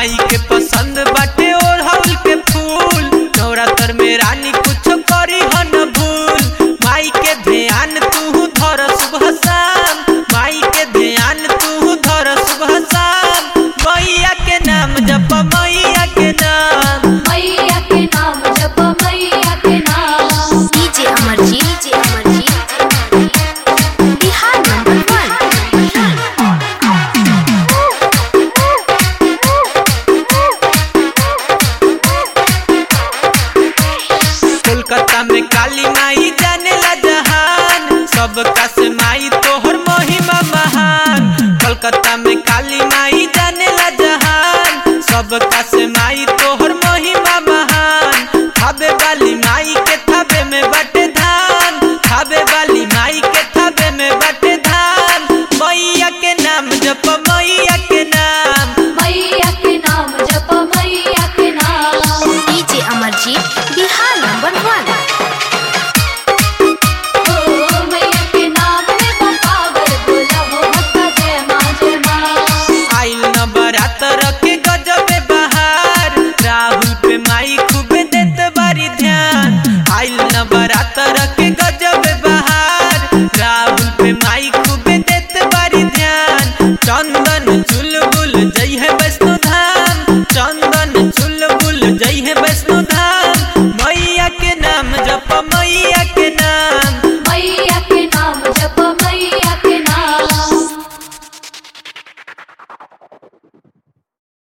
माई के पसंद बाटे ओढ़ौल के फूल नवरात्र में रानी कुछ करी हन भूल माई के ध्यान तू धर सुबह शाम माई के ध्यान तू धर सुबह शाम मैया के नाम जप मैया के नाम मैया के नाम जप मैया के नाम DJ Amarjeet DJ Amarjeet Bihar number Kolkata में काली माई जाने ला जहान सबका से माई तोहर महिमा महान कोलकाता